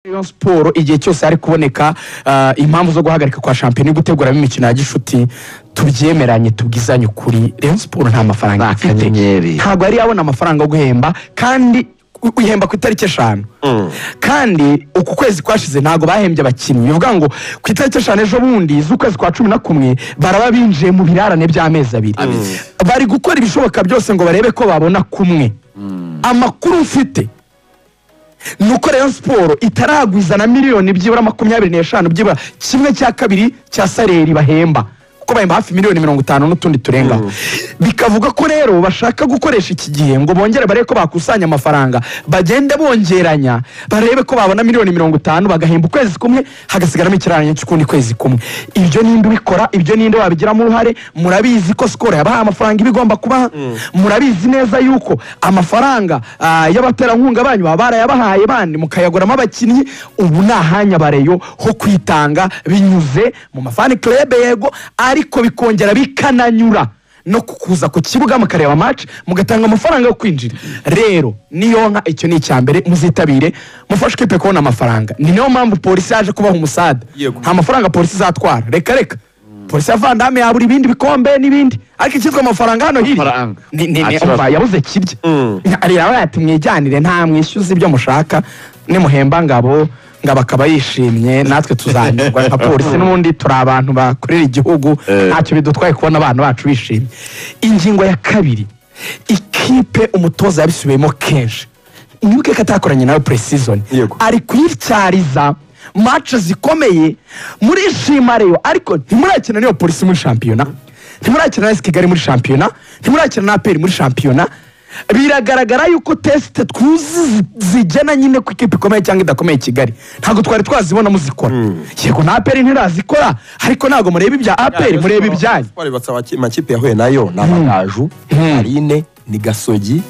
Rayon siporo igihe cyose hari kuboneka ah, impamvu zo guhagarika kwa shampiyona yo guteguramo imikino ya gishuti tubyemeranye tubwizanye ukuri Rayon siporo nta mafaranga ifite akanyenyeri. ntabwo yari yabona amafaranga yo guhemba kandi u- uyihemba ku itariki eshanu kandi uku kwezi kwashize ntabwo bahembye abakinnyi bivuga ngo ku itariki eshanu ejo bundi z'ukwezi kwa cumi na kumwe baraba binjiye mu birarane by'amezi abiri bari gukora ibishoboka byose ngo barebe ko babona kumwe amakuru mfite ni uko rayon siporo itaragwiza na miliyoni byibura makumyabiri n'eshanu byibura kimwe cya kabiri cya sareri bahemba kuko bahemba hafi miliyoni mirongo itanu n'utundi turengaho bikavuga ko rero bashaka gukoresha iki gihe ngo bongere barebe ko bakusanya amafaranga bagende bongeranya barebe ko babona miliyoni mirongo itanu bagahemba ukwezi kumwe hagasigaramo ikirarane cy'ukundi kwezi kumwe ibyo ninde ubikora ibyo ninde wabigiramo uruhare murabizi ko sikoro yabahaye amafaranga iba igomba kubaha murabizi neza yuko amafaranga ah, y'abaterankunga banyu baba barayabahaye bandi mukayaguramo abakinnyi ubu ni ahanya bareyo ho kwitanga binyuze mu mafani club yego ariko bikongera bikananyura no kukuza ku kibuga mukareba match mugatanga amafaranga yo kwinjira rero niyo nka icyo ni icya mbere muzitabire mufashe ikipe kubona amafaranga ni niyo mpamvu polisi yaje kubaha umusada Yego. nta mafaranga polisi izatwara reka reka polisi ya vandame yabura ibindi bikombe n'ibindi ariko icyitwa amafaranga hano hiri Amafaranga. ni ni ni Nta kibazo. umva yabuze kirya ariya we ati mwijyanire nta mwishyuze ibyo mushaka nimuhemba ngabo ngabo akaba yishimye natwe tuzanyurwa nka polisi n'ubundi turi abantu bakorera igihugu Eh. ntacyo bidutwaye kubona abana bacu bishimye ingingo ya kabiri ikipe umutoza yabisubiyemo kenshi nibuke ko atakoranye nawe puresizoni Yego. ari kuyityariza mace zikomeye murishima rero ariko ntimurakina n'iyo polisi muri shampiyona ntimurakina na kigali muri shampiyona ntimurakina na aperi muri shampiyona biragaragara yuko tesite twuzi zi- zigena nyine ku ikipe ikomeye cyangwa idakomeye i kigali ntabwo twari twazibona muzikora yego na aperi ntirazikora ariko ntabwo mureba ibya aperi mureba ibyanyu Twari batsa abaki- amakipe yahuye nayo ni abagaju marine ni gasogi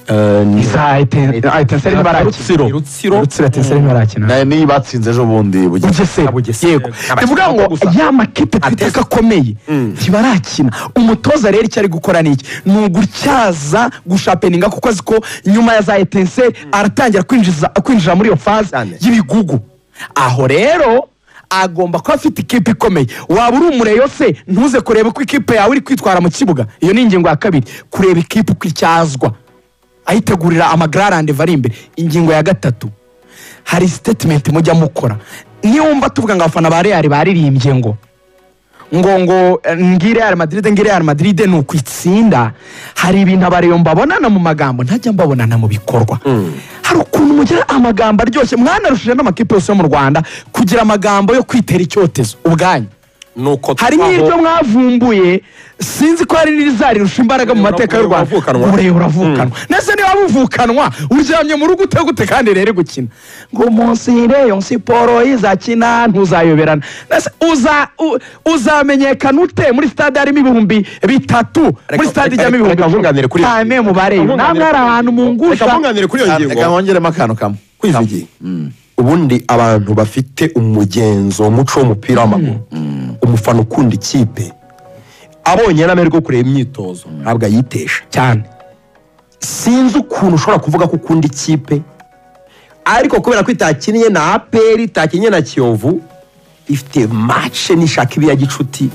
eh, ni za etenseri ntibarakina Rutsiro. rutsiro etenseri ntibarakina nayo niyo batsinze ejo bundi bugize bugesera Bugesera. yego Abakinnyi bivuga ngo babo gusa. ya makipe twita Atest. ko akomeye ntibarakina umutoza rero icyo ari gukora ni iki ni ugutyaza gushapeninga kuko azi ko nyuma ya za etenseri aratangira kwinjiza- kwinjira muri iyo faze Cyane. y'ibigugu aho rero agomba kuba afite ikipe ikomeye waba uri umureyo se ntuze kureba ko ikipe yawe iri kwitwara mu kibuga iyo ni ingingo ya kabiri kureba ikipe uko icyazwa ayitegurira amagararande ari imbere ingingo ya gatatu hari sitetimenti mujya mukora niwumva tuvuga ngo abafana ba real baririmbye ngo ngo ngo eh, ngi real madrid ngi real madrid ni ukwitsinda hari ibintu abareyo mbabonana mu magambo ntajya mbabonana mu bikorwa hari ukuntu mugira amagambo aryoshye mwanarushije n'amakipe yose yo mu rwanda kugira amagambo yo kwitera icyotezo ubwanyu nuko hari twaho- n'iryo mwavumbuye sinzi ko hari n'irizarusha imbaraga mu Uburebure mateka y'u rwanda buravukanwa. ubureye buravukanwa ndetse niba buvukanwa uryamye mu rugo ute gute kandi rero gukina ngo umunsi reyo siporo izakina ntuzayoberana Ndetse uza- u- uzamenyekana ute muri stade harimo ibihumbi bitatu muri Reka- stade reka- ijyamo ibihumbi reka mwunganire kuri iyo cyane ngingo. mu bareyo namwe Mwunganire hari kuri iyo ahantu ngingo. mungusha Reka mwunganire kuri iyo ngingo reka nkongeremo akantu kamwe kwiza igihe ubundi abantu bafite umugenzo umuco w'umupira w'amaguru umufana ukunda ikipe abonye n'amahirwe yo kureba imyitozo ntabwo ayitesha cyane sinzi ukuntu ushobora kuvuga ko ukunda ikipe ariko kubera ko itakinnye na aperi itakinnye na kiyovu ifite mace nishaka ibi ya gicuti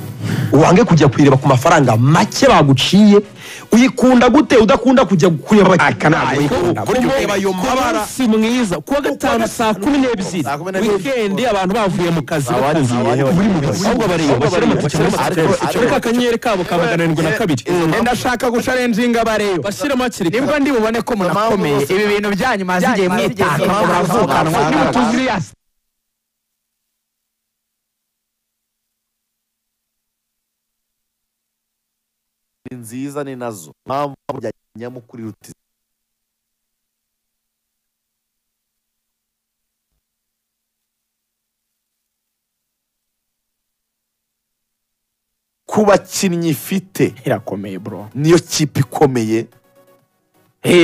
wange kujya kuyireba ku mafaranga make baguciye uyikunda gute udakunda kujya kureba Aka ntabwo uyikunda. kureba ayo mabara si mwiza kuwa gatanu saa kumi n'ebyiri Saa kumi n'ebyiri. wikendi abantu bavuye mu kazi Abari- batagiye. abari- Buri mu kazi. ahubwo bari Ahubwo bashyira bari- amatike muri bashyira- stress ariko- ariko akanyenyeri kabo ka magana arindwi na kabiri ndashaka gucarenjinga abareyo bashyiremo hakiri kare nibwo ndi bubone ko munakomeye ibi bintu byanyu maze igihe mwitaka ngo muravukanwa niba tuzi iriya ni nziza ni nazo mpamvu burya nyamukuru iruta izindi. ku bakinnyi ifite irakomeye bro niyo kipe ikomeye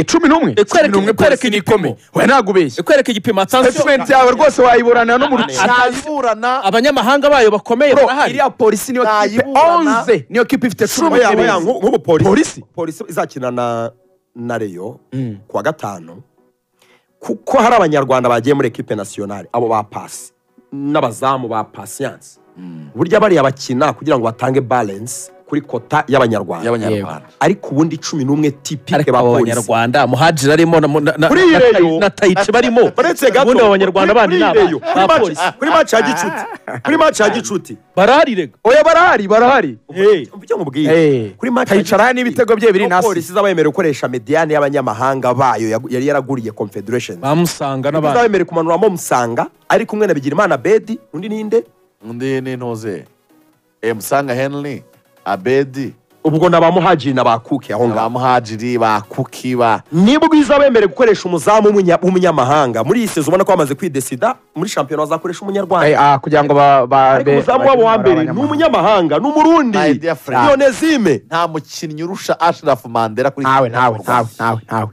cumi n'umwe Ikwereke- cumi n'umwe ikwereke polisi ni igipimo. ikomeye we ntabwo ubeshya ikwereka igipimo atansiyo statement yawe rwose wayiburana no mu rukino ntayiburana abanyamahanga bayo bakomeye bro barahari iriya polisi niyo kipe Nayiburana. onze niyo kipe ifite cumi oya oya nku- nk'ubu polisi Polisi? polisi izakina na na reyo Mm. ku wa gatanu kuko hari abanyarwanda bagiye muri ekipe nasiyonari abo ba pasi n'abazamu ba pasiyanse burya bariya bakina kugira ngo batange balensi kuri kota y'abanyarwanda y'abanyarwanda ariko ubundi cumi n'umwe tipike ariko abo b'abapolisi banyarwanda muhajira arimo na- na- na- Kuri iyi na- reyo- na tayici barimo uretse gato ubundi abo banyarwanda kuri- bandi kuri ni iyi aba- reyo, kuri match- abapolisi kuri maci ya gicuti kuri maci ya gicuti barahari rega oya barahari barahari ibyo mubwiye Eh, kuri match ya kayicara Gicuti, n'ibitego bye biri aho nasi polisi zabemerewe gukoresha mediyane y'abanyamahanga bayo yagu- yari yaraguriye confederation bamusanga n'abandi zabemerewe kumanuramo musanga ari kumwe na bigirimana bedi undi ninde undi ni ntuze emusanga henry abedi ubwo ni abamuhajiri na ba kuki aho ngaho abamuhajiri ba kuki ba ni bwiza bemerewe gukoresha umuzamu w'umunya- w'umunyamahanga muri iyi sezo ubona ko bamaze kwidesida muri shampiyona Eh, bazakoresha umunyarwanda ah, kugira ngo ba- ba- ariko be- umuzamu wabo wa mbere ni abanyamahanga. umunyamahanga ni umurundi My dear friend. yonezime nta mukinnyi urusha ashirafu mandela kuri ntawe ntawe ntawe ntawe ntawe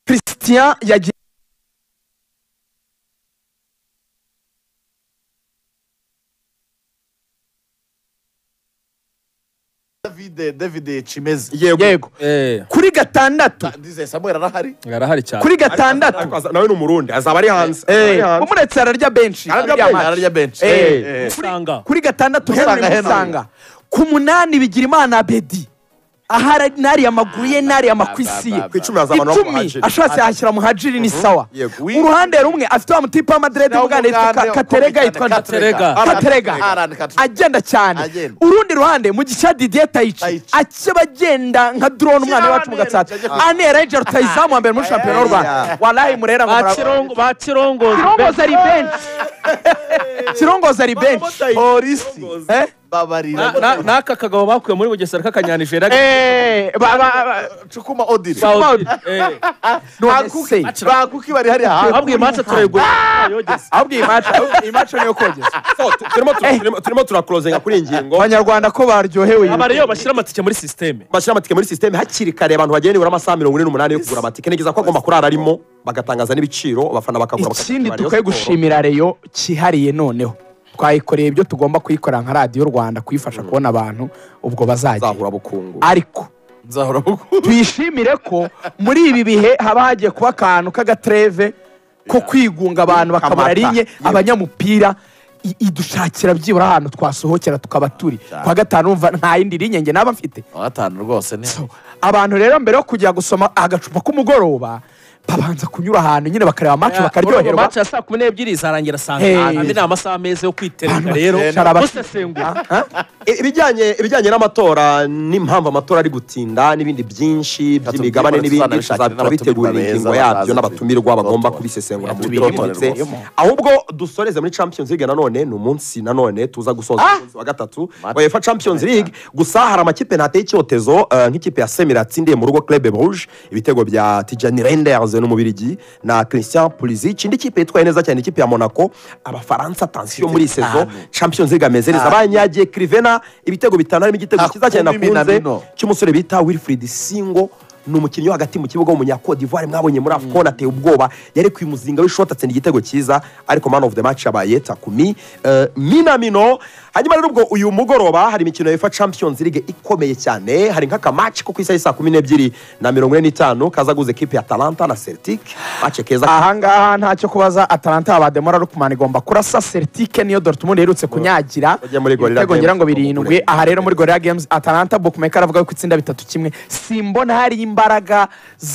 christian yagiye david david chimeze yego Eh, kuri gatandatu ndize samuel arahari arahari cyane kuri gatandatu Ariko aza- nawe ni umurundi azaba ari hanze Eh, Azaba ari hanze. umuretse ararya benshi Ararya ararya benshi. match. ararya benshi Eh. Eh. Musanga. kuri gatandatu henry Musanga, Henry. musanga ku munani bigira imana bedi ahari nari amaguru ye nari amakwisi ye Ba, ba, ba, ba. ku icumi hazamanaho icumi umuhajiri ashatse yahashyira muhajiri ni sawa Yego. uruhande rumwe afite wa mutipe wa madirede w'ubwana yitwa Ka- katerega yitwa Katerega. katerega Aran Katerega. agenda cyane Agenda. urundi ruhande mu gice didiye tayici Tayici. akeba agenda nka drone umwana wacu mu gatsata anera ejero tayizamu wa mbere muri shampiyona y'u rwanda walayi murera ngo mura- Bakirongo- bakirongoza kirongozi ari benshi kirongozi ari benshi polisi Eh? babarira Na- na- n'aka kagabo bakuye muri bugesera k'akanyanijeri Eh, ba- ba- ba- cukuma odiri none se ba kuki bari hari hanze abwiye imanza turayigura yogeza ahubwo iyi maca iyi maca niyo kogeza So, tu- turimo tu- turimo- turimo turakurozenga kuri iyi ngingo abanyarwanda ko baryohewe iyi- abariyo bashyira amatike muri sisiteme bashyira amatike muri sisiteme hakiri kare abantu bagiye nibura amasaha mirongo ine n'umunani yo kugura amatike nigeza ko agomba kurara arimo bagatangaza n'ibiciro abafana bakagura ikindi bakagura Rayon dukwiye Sport. gushimira reyo cyihariye noneho twayikoreye ibyo tugomba kuyikorera nka radiyo rwanda kuyifasha kubona abantu ubwo bazajya zahura bukungu ariko nzahora buku tuyishimire ko muri ibi bihe haba hagiye kuba akantu k'agatreve ko kwigunga abantu bakabara Amata. rinye Yego. abanyamupira i- idushakira byibura ahantu twasohokera tukaba turi kwa gatanu urumva nta yindi rinye njye naba mfite gatanu rwose ni So, abantu rero mbere yo kujya gusoma agacupa k'umugoroba babanza kunyura ahantu nyine bakareba amacu Urumva bakaryoherwa match ya saa kumi n'ebyiri izarangira saa Hey. tanu andi ni amasaha meza yo kwiterera Abantu rero bakicara baki- musesengura Ha? I- ibijyanye ibijyanye n'amatora n'impamvu amatora ari gutinda n'ibindi byinshi by'imigabane tubyibone n'ibindi tuzanabishakire tuzabitegura n'abatumirwa ingingo beza yabyo bazaze n'abatumirwa bagomba tubitorere. kubisesenura mu buryo Tubitorere buhanitse rwose. ahubwo dusoreze muri champions league nanone ni umunsi nanone tuza gusoza umunsi wa gatatu Mata. wa uefa champions league gusa hari amakipe ntateye icyotezo eh, nk'ikipe ya semira yatsindiye mu rugo club rouge ibitego bya tijani renders n'umubirigi na christian pulisic indi kipe yitwaye neza cyane ikipe ya monaco abafaransa tansiyo muri iyi sezo Itanu. champions league ameze neza Itanu. banyagiye krivena ibitego bitanu harimo igitego Hakumi cyiza cyane nakunze Minamino. cy'umusore bita wilfried singo ni umukinnyi wo hagati mu kibuga w'umunyakode d'ivoire mwabonye muri afcon ateye ubwoba yari ku muzinga w'ishoti atsinda igitego cyiza ariko man of the match yabaye takumi eh, minamino hanyuma rero ubwo uyu mugoroba hari imikino ya uefa champions league ikomeye cyane hari nk'akamaci ko ku isaha saa kumi n'ebyiri na mirongo ine n'itanu kaza guhuza ekipe ya talanta na celtic mace keza ahangaha ntacyo kubaza atalanta abademora rukman igomba kurasa seritike niyo dortmund iherutse kunyagira Ujya muri Gorilla ibitego Games. ngira ngo birindwi aha rero muri gorira games atalanta bookmaker aravuga ko itsinda bitatu kimwe simbona hari imbaraga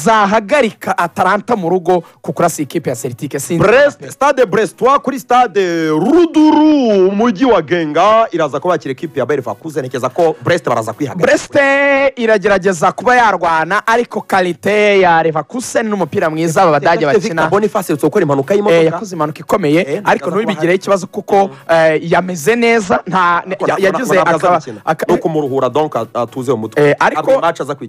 zahagarika atalanta mu rugo ku kurasa iyi kipe ya seritike sinzi brest stade brestwa kuri stade ruduru umujyi wa genga iraza kuba yakira ekipi ya bervakuze ntekereza ko brest baraza kwihagarika Breste iragerageza kuba yarwana ariko kalite ya Leverkusen n'umupira mwiza aba badage bakina boniface uherutse gukora impanuka Eh, y'imodoka yakoze impanuka ikomeye Eh, ariko ntibaza ntubigireho ikibazo kuko eh, yameze neza nta ne- Ntabwo- ya- yagize ntabwo akaba- azabikina. aka- ni ukumuruhura donc atuze umutwe Eh, ariko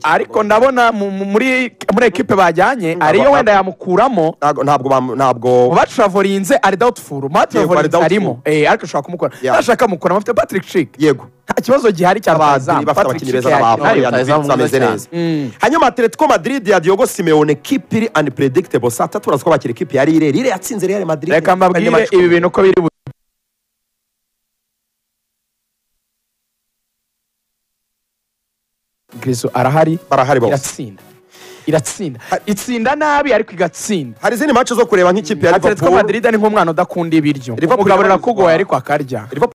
ariko ndabona mu- mu- muri muri ekipe bajyanye ariyo wenda yamukuramo ntabwo ntabwo bam- ntabwo batravoriinze ari dawutifuru matravoriinze doubtful. arimo Eh, ariko ashobora kumukora Yeah. ntashaka kumukuramo afite patrick shik yego nta kibazo gihari cya abadiri rutahizamu bafite patrick abakinnyi shik beza n'abafana yakinayo Rutahizamu bameze mwiza neza hanyuma atletico madrid ya diogo simeone kipi iri unpredictable saa tatu uraza ko bakira ikipe ya rire rire yatsinze real madrid reka mbabwire Kanyamatsiko. ibi bintu uko biri bu- kristo arahari barahari bose iratsinda iratsinda itsinda nabi ariko igatsinda hari izindi mace zo kureba nk'ikipe ya atletico liverpool madrid ni nk'umwana udakunda ibiryo Liverpool umugabo yamaze- arakugoye ariko akarya Liverpool